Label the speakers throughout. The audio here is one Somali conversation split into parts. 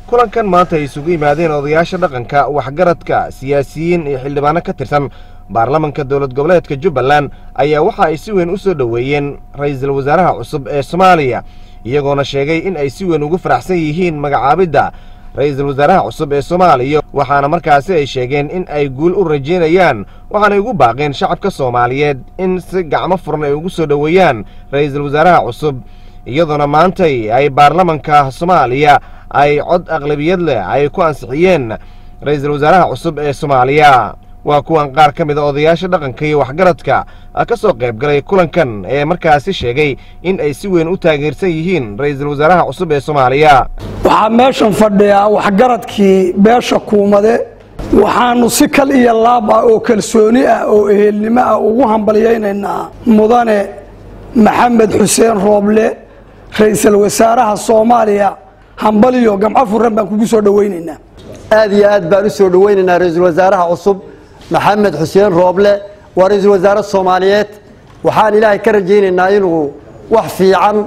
Speaker 1: kulankan maanta ay isugu yimaadeen odayaasha dhaqanka waxgaradka siyaasiyiin iyo xildhibaano ka tirsan baarlamanka dowlad goboleedka jubbaland ayaa waxa ay si weyn u soo dhoweeyeen ra'iisul wasaaraha cusub ee soomaaliya iyagoona sheegay in ay si weyn ugu faraxsan yihiin magacaabidda ra'iisul wasaaraha cusub ee soomaaliya waxaana markaasi ay sheegeen in ay guul u rajaynayaan waxaanay ugu baaqeen shacabka soomaaliyeed in si gacmo furan ay ugu soo dhoweeyaan ra'iisul wasaaraha cusub iyadoona maantay ay baarlamanka soomaaliya ay cod aqlabiyad leh ay ku ansixiyeen ra'iisul wasaaraha cusub ee soomaaliya waa kuwan qaar ka mid a odayaasha dhaqanka iyo waxgaradka ka soo qayb galay kulankan ee markaasi sheegay in ay si weyn u taageersan yihiin ra'iisul wasaaraha cusub ee soomaaliya
Speaker 2: waxaa meeshan fadhiyaa waxgaradkii beesha kuumade waxaanu si kal iyo laab ah oo kalsooni ah oo ehelnimo ah ugu hambalyaynaynaa mudane maxamed xuseen rooble ra'iisul wasaaraha soomaaliya hambaliyo gamco furan baan kugu soo dhowaynaynaa
Speaker 3: aad iyo aad baan u soo dhowaynaynaa ra'iisul wasaaraha cusub maxamed xuseen rooble waa ra'iisul wasaare soomaaliyeed waxaan ilaahay ka rajaynaynaa inuu wax fiican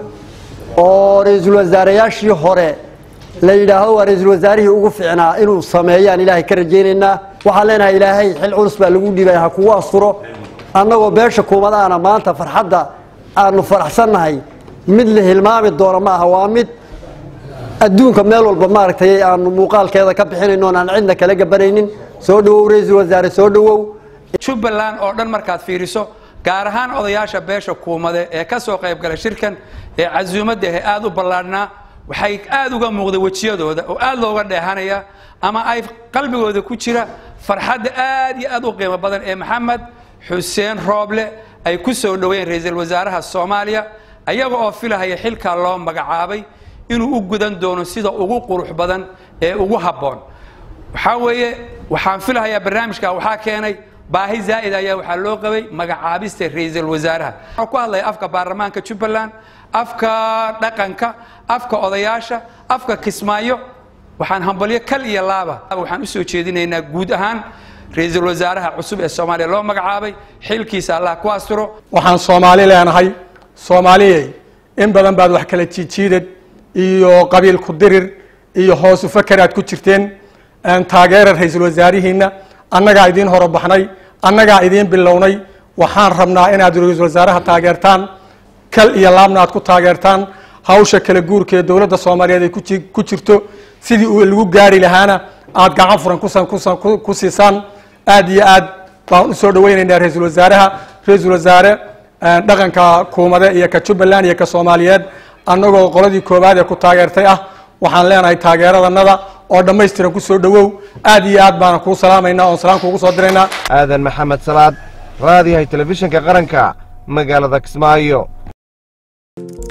Speaker 3: oo ra'iisul wasaareyaashii hore la yidhaahdo waa ra'iisul wasaarihii ugu fiicnaa inuu sameeyaan ilaahay ka rajaynaynaa waxaan leenahay ilaahay xil culus baa lagu dhiibay ha kugu asturo annagoo beesha kuumadaana maanta farxadda aanu faraxsannahay mid la hilmaami doono ma aha waa mid adduunka meel walba maaragtay aanu muuqaalkeeda ka bixinayno aan cidna kala gabanaynin soo dhowow ra-iisul wasaare soo dhowow
Speaker 4: jubbaland oo dhan markaad fiiriso gaar ahaan odayaasha beesha kuumade ee ka soo qayb galay shirkan ee casuumadda ahe aada u ballaadhnaa waxay aada uga muuqday wejiyadooda oo aada looga dheehanaya ama ay qalbigooda ku jira farxadda aad iyo aad u qiimo badan ee maxamed xuseen rooble ay ku soo dhoweyn ra-iisul wasaaraha soomaaliya ayaga oo filahaya xilkaa loo magacaabay inuu u gudan doono sida ugu qurux badan ee ugu habboon waxaa weeye waxaan filahayaa barnaamijka waxaa keenay baahi zaa'id ayaa waxaa loo qabay magacaabista ra-iisul wasaaraha waxaa ku hadlaya afka baarlamaanka jubbaland afka dhaqanka afka odayaasha afka kismaayo waxaan hambalyo kal iyo laaba waxaan usoo jeedinaynaa guud ahaan ra-iisul wasaaraha cusub ee soomaaliya loo magacaabay xilkiisa allah ku asturo
Speaker 5: waxaan soomaali leenahay soomaaliyey in badan baad wax kala jiijiidad iyo qabiil ku dirir iyo hoosu fakeraad ku jirteen taageera ra-iisul wasaarihiina annagaa idiin horobaxnay annagaa idiin bilownay waxaan rabnaa inaad ra-iisul wasaaraha taageertaan kal iyo laabna aad ku taageertaan hawsha kala guurka ee dowladda soomaaliyeed ay ku jirto sidii uu lagu gaari lahaana aad gacan furan ku siisaan aad iyo aad baan usoo dhaweynaynaa ra-iisul wasaaraha ra-iisul wasaare dhaqanka kuumade iyo ka jubbaland iyo ka soomaaliyeed annagoo qoladii koowaad ee ku taageertay ah waxaan leenahay taageeradanada oo dhammaystiran ku soo dhowow aad iyo aad baana kuu salaamaynaa oon salaam kuugu soo diraynaa
Speaker 1: aadan maxamed salaad raadiyahay telefishinka qaranka magaalada kismaayo